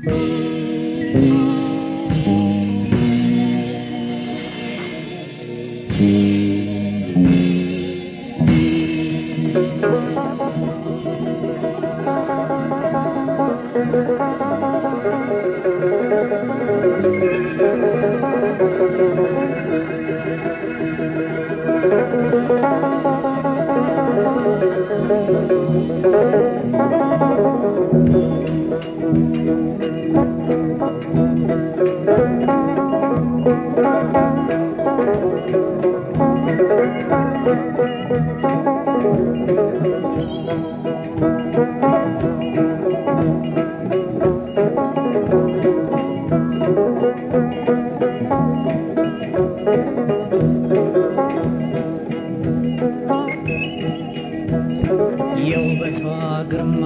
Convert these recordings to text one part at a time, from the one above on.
የውበቷ ግርማ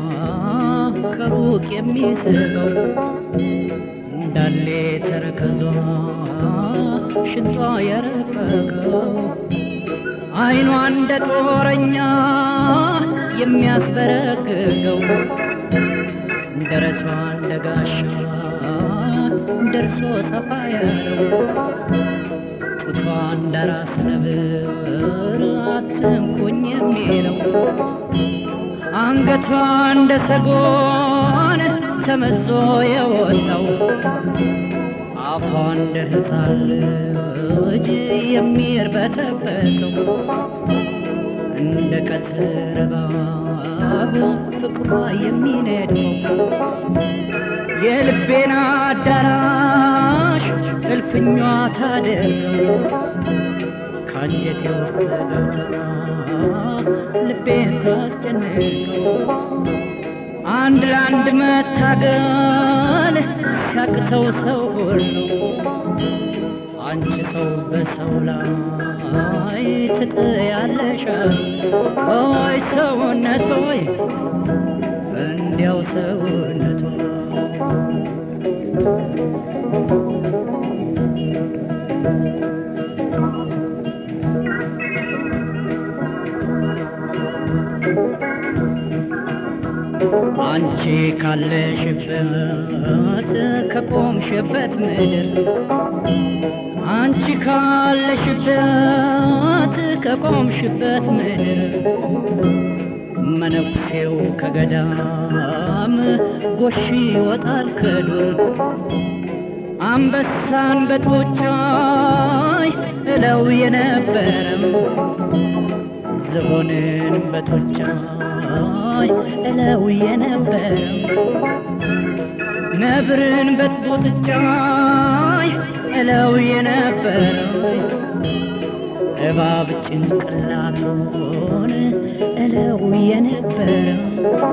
ከሩቅ የሚስበው እንዳሌ ተረከዟ ሽንጧ የረቀቀው አይኗ እንደ ጦረኛ የሚያስበረግገው ደረቷ እንደ ጋሻ ደርሶ ሰፋ ያለው ጡቷ እንደ ራስ ነብር አትንኩኝ የሚለው አንገቷ እንደ ሰጎን ተመዞ የወጣው አፏ እንደ ሕፃን ልጅ የሚርበተበተው እንደ ቀትር እባብ ፍቅሯ የሚነድፈው የልቤን አዳራሽ እልፍኟ ታደርገው ከአንጀቴ ውስጥ ገብታ ልቤን ታስጨንቀው አንድ ለአንድ መታገል ሲያቅተው ሰው ሁሉ አንቺ ሰው በሰው ላይ ትጥያለሽ ሆይ ሰውነት ሆይ እንዲያው ሰውነት አንቺ ካለሽበት ከቆምሽበት ምድር አንቺ ካለሽበት ከቆምሽበት ምድር መነኩሴው ከገዳም ጎሽ ይወጣል ከዱር አንበሳን በጡጫይ እለው የነበረም ዝሆንን በጡጫይ እለው የነበረም ነብርን በጡጫይ እለው የነበረው እባብ ጭንቅላቱን እለው የነበረው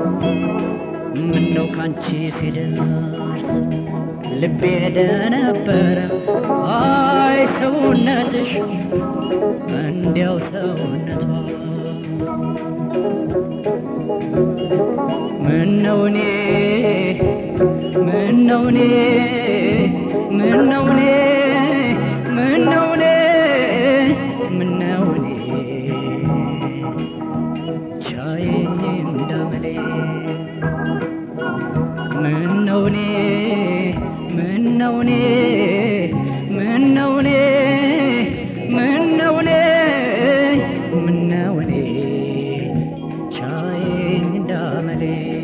ምነው ካንቺ ሲደርስ ልቤ ደነበረ አይ ሰውነትሽ እንዲያው ሰውነቷ ምነው እኔ ምነው እኔ ምነው እኔ ምነው እኔ ምነው እኔ ቻዬኝ እንዳመሌ ምነው እኔ ምነው እኔ ምነው እኔ ምነው እኔ ምነው እኔ ቻዬኝ እንዳመሌ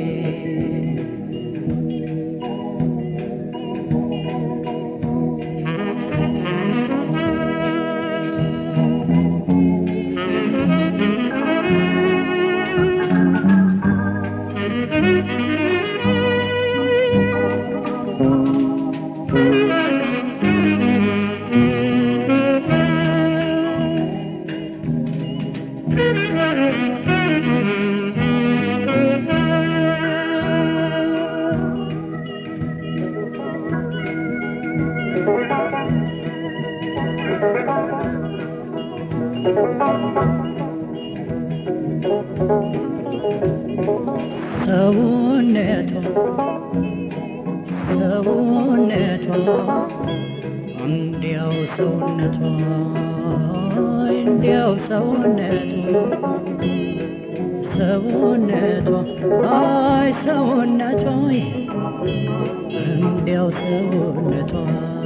ሰውነቷ ሰውነቷ እንዲያው ሰውነቷ እንዲያው ሰውነቷ ሰውነቷ አይ ሰውነቷ እንዲያው ሰውነቷ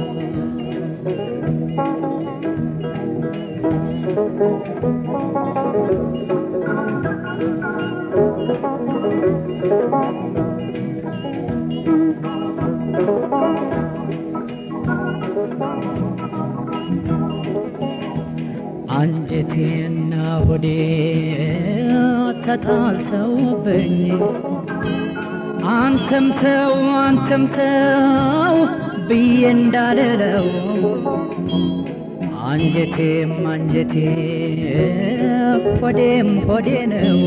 አንጀቴና ሆዴ ተጣልተውብኝ አንተም ተው አንተም ተው ብዬ እንዳልለው አንጀቴም አንጀቴ ሆዴም ሆዴ ነው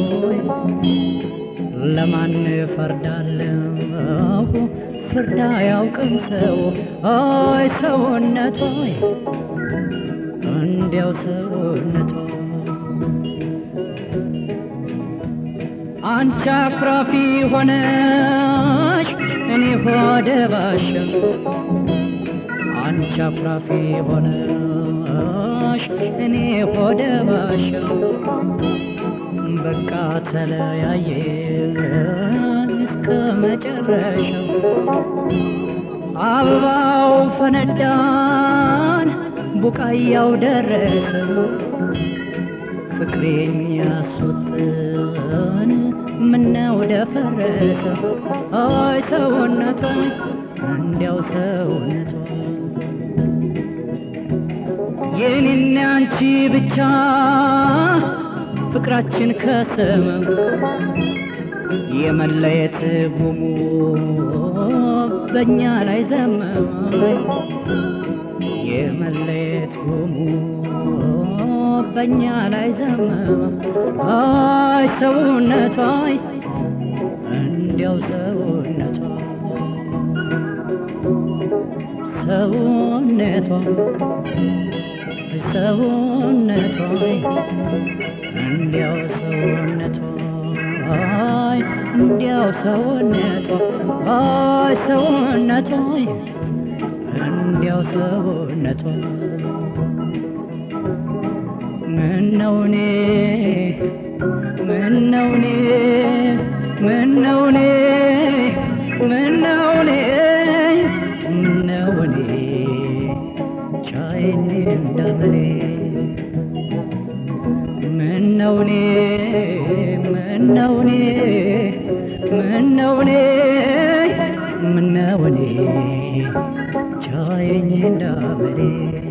ለማን ፈርዳለሁ ፍርድ አያውቅም ሰው አይ ሰውነቷ እንዲያው ሰውነቷ አንቺ አኩራፊ ሆነሽ እኔ ሆደ ባሻ አንቺ አኩራፊ ሆነሽ እኔ ሆደ ባሻ በቃ ተለያየን እስከ መጨረሻው አበባው ፈነዳን ቡቃያው ደረሰ ፍቅሬን ያስወጥን ምነው ደፈረሰ አይ ሰውነቷ እንዲያው ሰውነቷ የኔና አንቺ ብቻ ፍቅራችን ከሰመም የመለየት ጉሙ በእኛ ላይ ዘመመ የመለየት ጉሙ በእኛ ላይ ዘመመ አይ ሰውነቷ እንዲያው ሰውነቷ ሰውነቷ ሰውነቷ እንዲያው ሰውነቷ አይ እንዲያው ሰውነቷ አይ ሰውነቷ እንዲያው ሰውነቷ ምነው እኔ ምነው እኔ ምነው እኔ ምነው እኔ ምነው እኔ ቻይኝ እንዳመሌ ምነው እኔ ምነው እኔ ምነው እኔ ምነው እኔ ቻየኝ እንዳመሌ